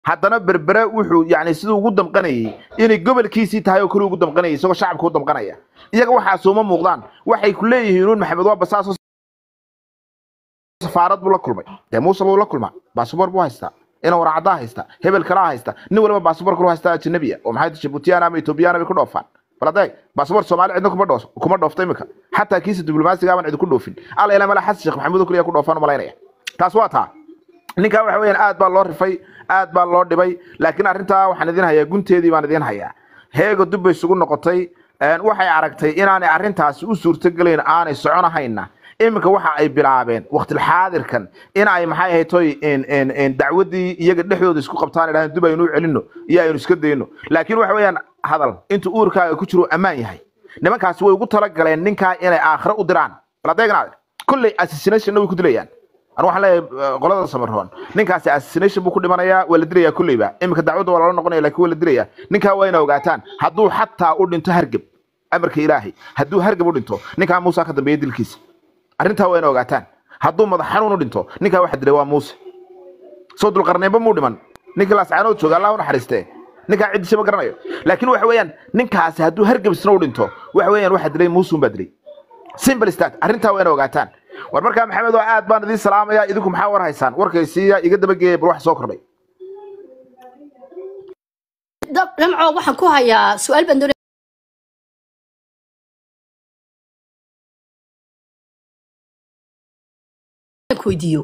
haddana berbere wuxuu yani siduu ugu damqanayay inay gobolkiisii tahay oo kale ugu damqanayay isagoo shacabka u damqanaya iyaga waxaas uma muuqdaan waxay ku leeyihiin uun maxamed waa basaaso safaarad buu la kulmay dee muuse buu la kulmaa baasabor buu haystaa ina waracaddaa haysta hebel kalaa haysta nin waliba baasabor kalu haystaa ajnabiya oo maxay jibuutiyaan ama etoobiyaan bay ku dhoofaan bal adeeg baasabor soomaali cidna kuma dhoos kuma dhoofta imika xataa kiisa diblomaasiga aban cidi ku dhoofin alla ilaa mala xasan sheekh maxamuud oo keliya ku dhoofaan umalaynaya taas waa taa ninkaa waxa weeyaan aad baa loo rifay aad baa loo dhibay laakiin arrintaa waxaan idin hayaa gunteedii baan idin hayaa heega dub bay isugu noqotay een, waxay aragtay inaanay arrintaasi u suurtogelayn aanay soconahayna iminka waxa ay bilaabeen waqtilxaadirkan in ay maxay ahayd toy in- in- in dacwadii iyaga dhexdooda isku qabtaan idhahdeen dib aynu u celino iyo aynu iska dayno laakiin waxa weeyaan hadal inta uurkaaga ku jiro ammaan yahay nimankaasi way ugu talagaleen ninkaa inay aakhire u diraan bal adeegnaade kolley assassinationna way ku dilayaan anu waxaan leeyahay eh, qolada samaroon ninkaasi assassination buu ku dhimanayaa waa la dilayaa kolleyba iminka dacwadda waa lala noqonaya laakiin waa la dilayaa ninkaa waa ina ogaataan hadduu xataa u dhinto hargeb amarka ilaahay hadduu hargeb u dhinto ninkaa muusa ka dambeeya dilkiisa arrintaa waa ina ogaataan hadduu madax xanuun u dhinto ninkaa waxa dilay waa muuse soo dulqarneynba muu dhiman ninkii laascaanood jooga allah u naxariistee ninkaa ciddiisa ma garanayo laakiin waxa weeyaan ninkaasi hadduu hargeb isna u dhinto waxa weeyaan waxa dilay muuse unbaa dilay simple stat arrintaa waa ina ogaataan war markaa maxamed oo aad baan idiin salaamaya idinku maxaa war haysaan warkaysiiya iga dabageeya bal wax soo kordhay dab- dhamco waxaan ku hayaa su-aal baan doonaya inaan ku weydiiyo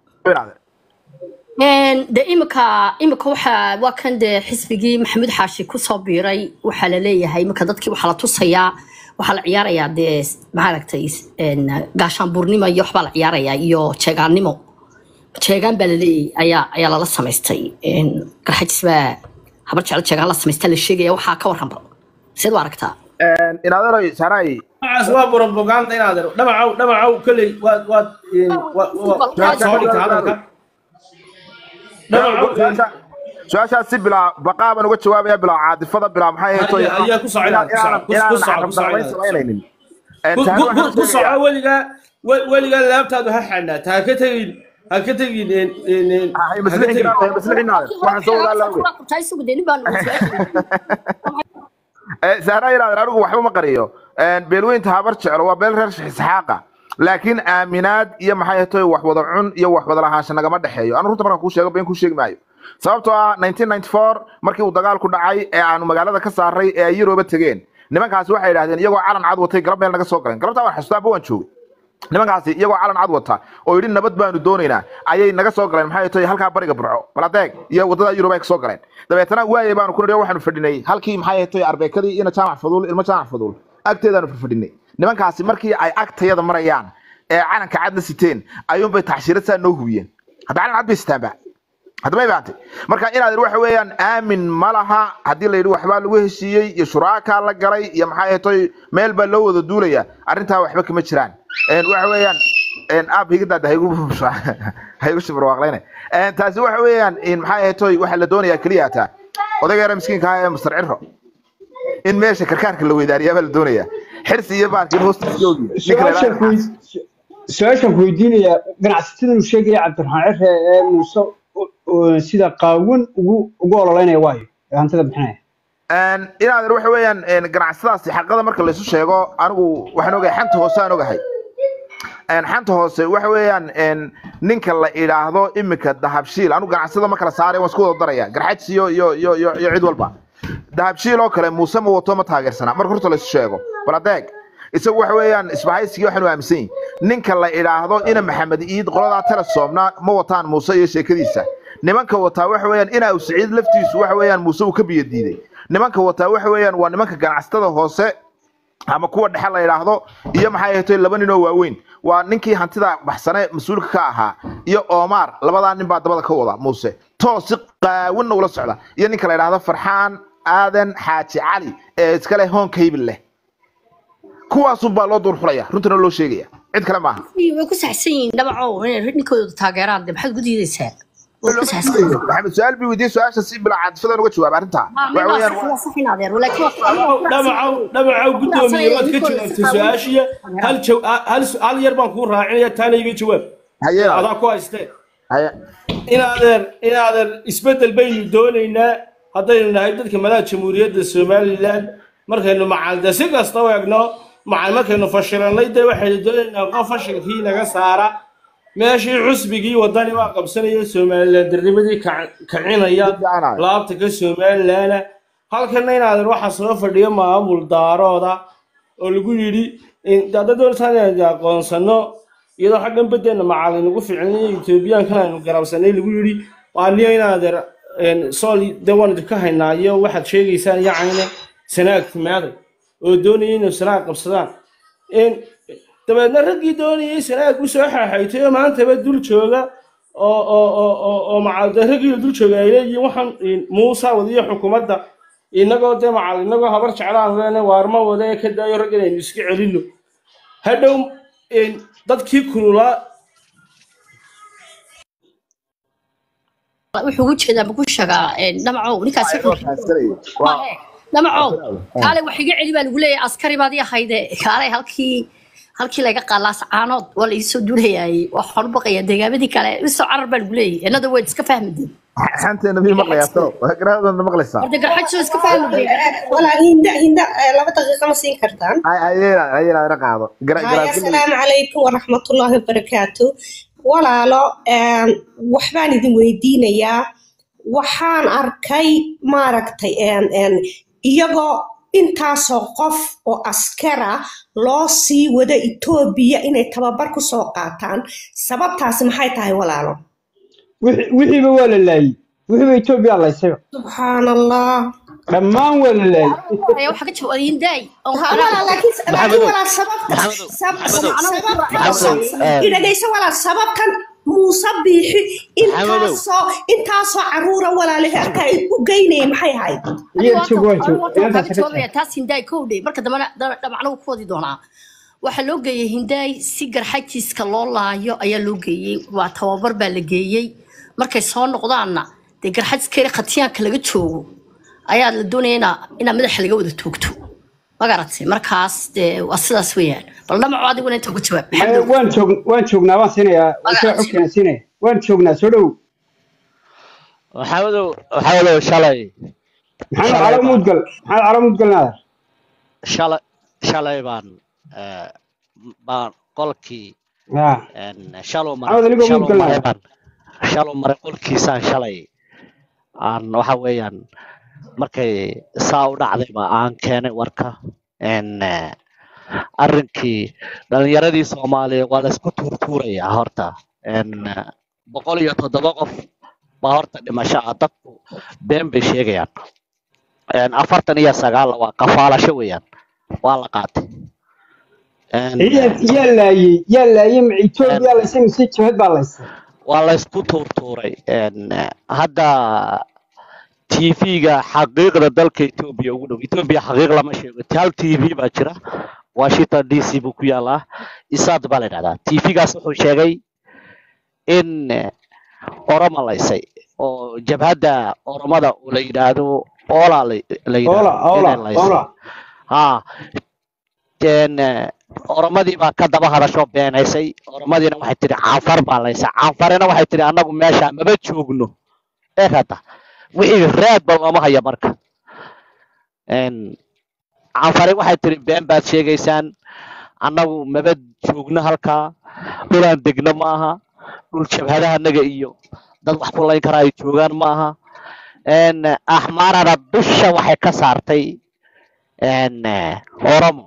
Een, de imika imika waxa waa kan dee xisbigii maxamuud xaashi kusoo biiray waxaa la leeyahay imika dadkii waxaa la tusayaa waxaa la ciyaarayaa dee maaragtay een, gaashaanbuurnimo iyo waxbaa la ciyaarayaa iyo jeegaannimo jeegaan baa laleeyahay ayaa ayaa lala samaystay Een, garxajis baa habar jecel jeegaan la samaystaa la sheegaya waxaa ka warranba seed u aragtaa inaadanoy saray magacaas waa propaganda inaad ero dhamacow dhamacow kolley waad waad een, wa- wa- waad soo dhigtay hadalka dhamacow een, su-aashaas si bilaa baqaa baan uga jawaabaya bilaa caadifada bilaa maxay ahayd Ayaa- ayaa ku socda, ku socda, ku- ku socda, ku socda. samaynaynin ku- ku- ku- ku soco weligaa we- weligaa laabtaadu ha xanaata ha ka tegin ha ka tegin een, een, een, ha ka tegin waxaan soo wadaa laawe Taa isugu dee nin baan sahra yidhahden anigu waxba ma qariyo beelweynta habar jeclo waa beel reer isxaaqa laakiin aaminaad iyo maxay ahayd wax wada cun iyo wax wada lahaansha nagama dhexeeyo anu runta markaan kuu sheego been kuu sheegi maayo sababtoo ah 1994 markii uu dagaalku dhacay ee aanu magaalada ka saaray ee ay Yurooba tageen nimankaasi waxay yidhaahdeen iyagoo calan cad watay galab meel naga soo galeen galabtaa waan xasuustaa waan joogay nimankaasi iyagoo calan cad wata oo yidhi nabad baanu doonaynaa ayay naga soo galeen maxay tahay halkaa bariga burco baladeeg iyo wadada yurub ay ka soo galeen dabeetana waayay baanu ku nidhi waxaanu fadhinay halkii maxay tahay arbeekadii ina jaamac faduul ilmo jaamac faduul agteedaanu fadhinay nimankaasi markii ay agtayada marayaan ee calanka cad la siteen ayuunbay taxshiirad saa noo hubiyeen hadda calan cad bay sitaanba hadda may baantay marka inaad waxa weeyaan aamin ma laha haddii la yidhi waxbaa lagu heshiiyey iyo shuraakaa la galay iyo maxay ahaytoy meel baa loo wada duulaya arrintaa waxba kama jiraan Een, waxa weeyaan een, aab higadaada haygu haygu shibarwaaqlayne Een, taasi waxa weeyaan in maxay ahaytoy waxa la doonayaa keliya taa odayga yara miskiinka ah ee mastar ciro in meesha karkaarka la weydaariyaa baa la doonayaa xirsi iyo baarkin hoostiisa oogi su-aashan ku su-aashan ku weydiinaya ganacsatada uu sheegaya cabdiraxmaan cire ee muuse u- u- sida qaawan ugu ugu ololeynaya waayo ee hantida bixinaya Een, inaad waxa weeyaan een, ganacsadaasi xaqada marka laysu sheego anigu waxaan ogahay xanta hoose aan ogahay Een, xanta hoose waxa weeyaan een, ninka la idhaahdo imika dahabshiil anigu ganacsada ma kala saaray waan isku wada daraya garxajs iyo iyo iyo iyo iyo cid walba dahabshiil oo kale muuse ma wato ma taageersana marka horta laysu sheego bal adeeg isagu waxa weeyaan isbahaysigii waxaanu aaminsan yihin ninka la idhaahdo ina maxamed iid qoladaa telesoomna ma wataan muuse iyo sheekadiisa nimanka wataa waxa weeyaan ina uu siciid laftiisu waxa weeyaan muuse uu ka biyo diiday nimanka wataa waxa weeyaan waa nimanka ganacsatada hoose ama kuwa dhexe la yidhaahdo iyo maxay ahayd laba nin oo waaweyn waa ninkii hantida baxsane mas-uulka ka ahaa iyo omar labadaa nin baa dabada ka wada muuse toos si qaawinna ula socda iyo ninka la yidhaahdo farxaan aadan xaaji cali ee iskale hoonka hibil leh kuwaasunbaa loo duur xulaya runtana loo sheegaya cid kale maaha way ku saxsan yihiin dhabaco inay ninkooda taageeraan de maxaad ku diidaysaa way ku saxsan yihiin maxamed su-aal bi weydiye su-aasha si bilaa caadifadaan uga jawaab arrintaa waxa weeyaan waa sax in adeer laakiin dhamacow dhamacow guddoomiye waad ka jawaabtay su-aashiya hal jaw- hal su- hal yar baan kuu raacinaya taana iga jawaab haye adaa ku haystee haye inaadeer inaadeer isbeddel baynu doonaynaa haddaynu nahay dadka madaxa jamhuuriyadda somalilan markaynu macalde si kasta u egno macal markaynu fashilannay dee waxaynu doonaynaa qof fashilkii naga saara meeshii xusbigii wadani waa qabsanaya somalilan darnimadii kacinaya Jeclahay. laabta ka somalilana halkana inaadeer waxaa soo fadhiya maamul daarooda oo lagu yidhi hadda doontaan inaynu aqoonsano iyadoo xaggan beddeena macalin ugu ficilnay etoobiyaankan aynu garabsanay lagu yidhi waa niyo inaadeer sool de waan idinka haynaa iyo waxaad sheegaysaan yacayna sanaag timaaday oo doonayay inay sanaag qabsadaan In- dabeedna raggii doonayay sanaag u soo xaaxaytay oo maantaba dul jooga oo oo oo oo oo macalde raggii dul jooga ay leeyihiin waxaan muusa wadiyo xukuumadda inagoo dee macal inagoo habar jeclaan leena waarma wada ee ka daayo rag inaynu iska celino hadhow in dadkii kululaa wuxuu ugu jeedaa maku sheegaa dhamacow ninkaasi Waa wuxuu fahansanayay. Waa- Mahe, dhamacow kaale wax iga celi baa lagu leeyahay askari baad ii ahayde kaale halkii halkii laga qaalaas caanood waa la iisoo duulayaayey waxaan u baqayaa deegaamadii kale isoo carar baa lagu leeyahay innada waad iska fahmideen xanteena mii maqlayaa talo garaadana maqlaysaa horta garxajisoo iska fahmideen walaa hinda hinda eh, laba daqiiqa ma siin kartaan ayayna ayayna ina qaado Gara- haya garaadka- asalaamu calaykum waraxmatullaahi wabarakaatu walaalo em, waxbaan idin weydiinayaa waxaan arkay maaragtay en- en, iyagoo intaasoo qof oo askara loo sii wada etoobiya inay tababar ku soo qaataan sababtaasi maxay tahay walaalo wixii- wixiiba waa la laayey wixiiba etoobiya laysayba subxaan allah dhammaan waa la laayey Ayaa waxaa ka jawaabay hindaay oo Ha, walaal, laakiin laakiin Maxamedow. walaal sababta Maxamedow. sab- Maxamedow. sababta Maxamedow, eh. idhagayso walaal sababtan muuse biixi intaasoo intaasoo caruura walaalaha ay u geynayeen maxay ahayd iyo joog waan joog inantaas ka jawaabaya taas hindaay kowdhe marka dambena da- dhamacna wuu ku wadi doonaa waxaa loo geeyey hindaay si garxajiiska loo laayo ayaa loo geeyey waa tababar baa la geeyey markay soo noqdaanna dee garxajiska khatiyaanka laga joogo ayaa la doonaya inaa inaa madaxa laga wada toogto ma garatay markaas dee waa sidaas weeyaan bal dhamaco adiguna inta uga jawaab Eh, maxamed waan joog waan joognaa waan siinayaa waan soo xogkeena siinaya waan joognaa soo dhow maxamedow maxamedow shalay maxamed calo mudgal maxamed calo mudgal naadar shalay shalay baan eh, baan qolkii ya en, shaluu Maxamed anigoo maray shaluu mudgal maray nahay. baan shaluu maray qolkiisaan shalay aan waxa weeyaan markay saa u dhacdayba aan keenay warka en eh, arrinkii dhalinyaradii soomaaliya waa la isku tuurtuurayaa horta en eh, boqol iyo toddoba qof baa horta dhimasho ah dadku been bay sheegayaan En, afartan iyo sagaal waa kafaalasho weeyaan waa la qaatay En, yaa yaa laayey yaa laayey ma etoobiya laysay mise jabhad baa laysay waa la isku tuurtuuray En, eh, hadda tv-ga xaqiiqda dalka etoobiya ugu dhow etoobiya xaqiiq lama sheego hal tv baa jira washington d c buu ku yaalaa isaad baa la yidhahdaa tv-gaas wuxuu sheegay in eh, oromo laysay oo jabhadda oromada oo la yidhaahdo ola la la oola yidhaahdo oola inay laysay oola ha een eh, oromadii baa ka daba hadasho beenaysay oromadiina waxay tidhi caanfar baa laysay caanfarina waxay tidhi annagu meesha maba joogno ee hadda wixii raadba looma haya marka een caanfari waxay tidhi been baad sheegaysaan annagu maba joogno halkaa dhulaan degno ma aha dhul jabhadahanaga iyo dad wax ku layn karaa ay joogaan ma aha een axmaarana dusha waxay ka saartay een eh, oromo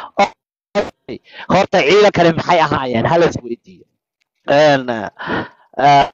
horta ciidankani maxay ahaayeen hala is weydiiyo een eh,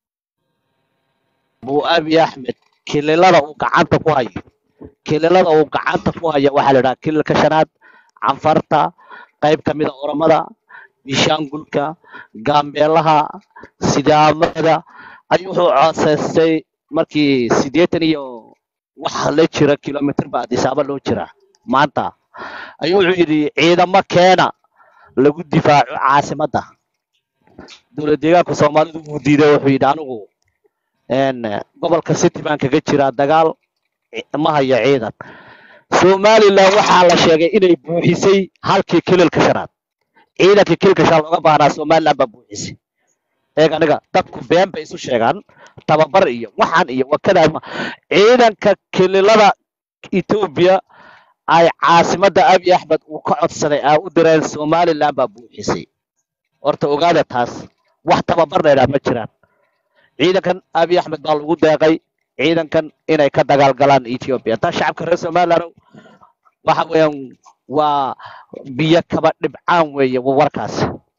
abu abi axmed kililada uu gacanta ku hayo kililada uu gacanta ku hayo waxaa la idhaha kililka shanaad canfarta qayb ka mida oromada bishaangulka gaambeelaha sidaamada ayuu wuxuu codsaystay markii siddeetan iyo wax la jira kilomitr ba adisaaba loo jira maanta ayuu wuxuu yidhi ciidamo keena lagu difaaco caasimadda dowlad deegaanka soomaalidu wuu diiday wuxuu yidhi anigu een gobolka city baan kaga jiraa dagaal ci- ma hayo ciidan somaliland waxaa la sheegay inay buuxisay halkii kililka shanaad ciidankii kililka shanaad looga baahnaa somaliland baa buuxisay eeg aniga dadku been bay isu sheegaan tababar iyo waxaan iyo wakadaa ma ciidanka kililada etoobiya ay caasimadda abiy axmed uu ka codsaday aa u direen somaliland baa buuxisay horta ogaada taas wax tababar la yidhaha ma jiraan ciidankan abiy axmed baa lagu deeqay ciidankan inay ka dagaalgalaan ethiopia taa shacabka reer somaliland waxa weeyaan waa biyo kaba dhibcaan weeye wa- warkaas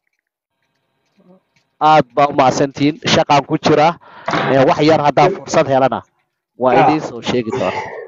aad baa u mahadsantihiin shaqaan ku jira ee wax yar haddaan fursad helana waa Ah. idiin soo sheegi doona